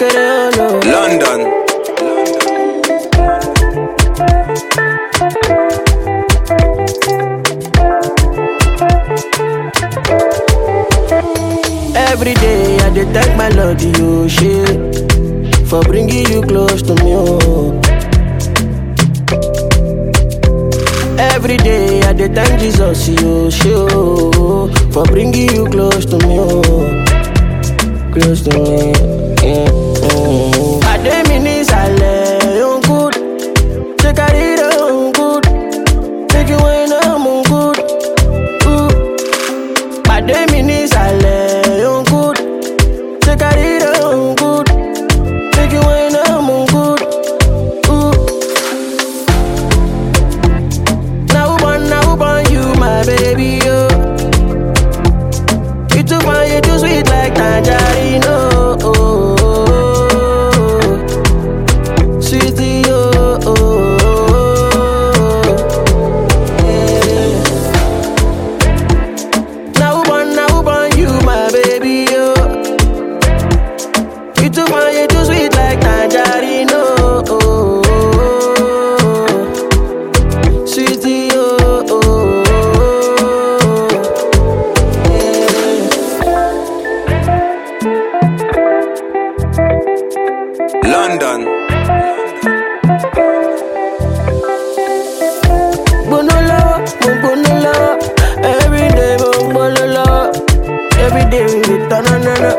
kékeré ọ̀nà. London. Every day I dey thank my Lord, you shit, for bringing you close to me. Oh. Every day I dey thank Jesus, you shit, oh, for bringing you close to me. Oh. Close to me. Yeah. Mm. Pàdé mi ní ìsàlẹ̀ òun good, ṣé kárí rẹ̀ òun good, ṣé kí wọ́n iná mú good. Ooh. Pàdé mi ní ìsàlẹ̀ òun good, ṣé kárí rẹ̀ òun good, ṣé kí wọ́n iná mú good. Ooh. Na who born, na who born you, my baby, yo. You too fine, you too sweet like tangerine, oh. oh, oh, oh. Sweetie, oh, oh, oh. Yeah. Now who born, now who born you, my baby, yo. You too fine, you too sweet like tangerine, oh, oh, oh, oh. Sweetie, oh, oh, oh, oh. Yeah. London. gbóná lọ́wọ́ mo gbóná lọ́wọ́ everyday mo ń gbóná lọ́wọ́ everyday we dey tọ́nà náná.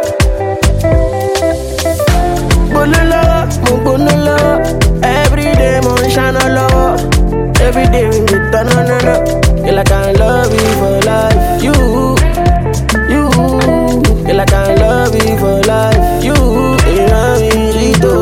gbóná lọ́wọ́ mo gbóná lọ́wọ́ everyday mo ń ṣáná lọ́wọ́ everyday we dey tọ́nà náná. Girl, I can love you for life. You, you, girl, I can love you for life. You, you love me, Rito.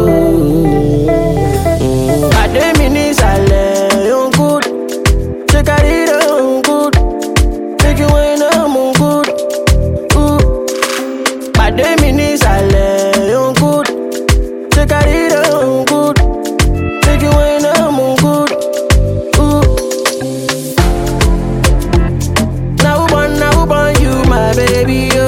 Pàdé mi ní ìsàlẹ̀ yóò good. Ṣé kárí rẹ̀ òun good? Ṣé kí wọ́n iná mú good? Ooh. Pàdé mi ní ìsàlẹ̀ yóò good. Ṣé kárí rẹ̀ òun good? Ṣé kí wọ́n iná mú good? Ooh. Na who born, na who born you, my baby,